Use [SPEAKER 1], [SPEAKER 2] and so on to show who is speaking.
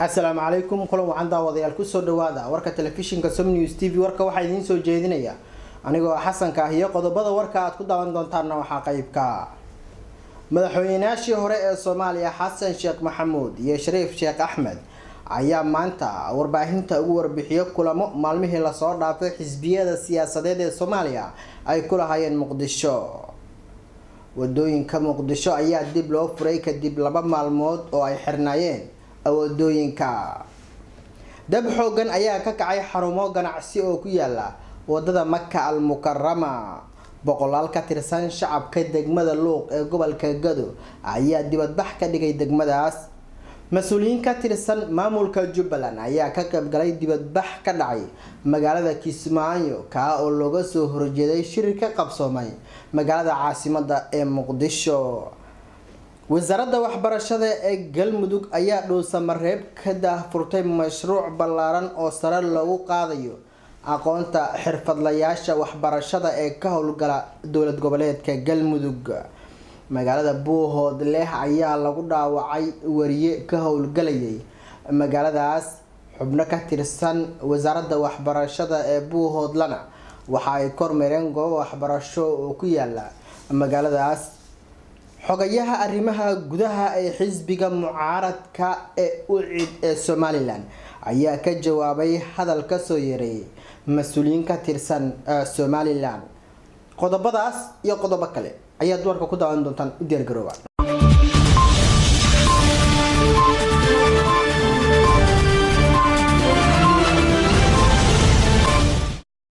[SPEAKER 1] asalaamu calaykum kulan wacan daawadayaal kusoo dhawaada warka telefishinka som news t v warka waxaa idiin soo jeedinaya anigoo xasanka ah iyo qodobada warka aad ku daawan doontaanna waxaa qeybka madaxweynayaashii hore ee soomaaliya xasan sheekh maxamuud iyo shariif sheekh axmed ayaa maanta warbaahinta ugu warbixiyo kulamo maalmihii lasoo dhaafay xisbiyada siyaasadeed ee soomaaliya ay ku lahaayeen muqdisho wadooyinka muqdisho ayaa dib loo furay kadib laba maalmood oo ay xirnaayeen wadooyinka dab xoogan ayaa ka kacay xarumo ganacsi oo ku yaala wadada maka al mukarama boqolaal ka tirsan shacabka degmada luuq ee gobolka gado ayaa dibadbax ka dhigay degmadaas mas-uuliyiin ka tirsan maamulka jubbaland ayaa ka qaybgalay dibadbax ka dhacay magaalada kismaayo kaa oo looga soo horjeeday shiri ka qabsoomay magaalada caasimada ee muqdisho wasaaradda waxbarashada ee galmudug ayaa dhuusamareeb ka daahfurtay mashruuc ballaaran oo sare loogu qaadayo aqoonta xirfadlayaasha waxbarashada ee ka howlgala dowlad goboleedka galmudug magaalada buuhood leh ayaa lagu dhaawacay wariye ka howlgalayay magaaladaas xubno ka tirsan wasaaradda waxbarashada ee buuhoodlana waxa ay kormeereen goobo waxbarasho oo ku yaala magaaladaas xogayaha arrimaha gudaha ee xisbiga mucaaradka ee ucid ee somalilan ayaa ka jawaabay hadal kasoo yareeyay mas-uuliyiin ka tirsan somalilan qodobadaas iyo qodobo kale ayaad warka ku daawan doontaan u diyaargarooba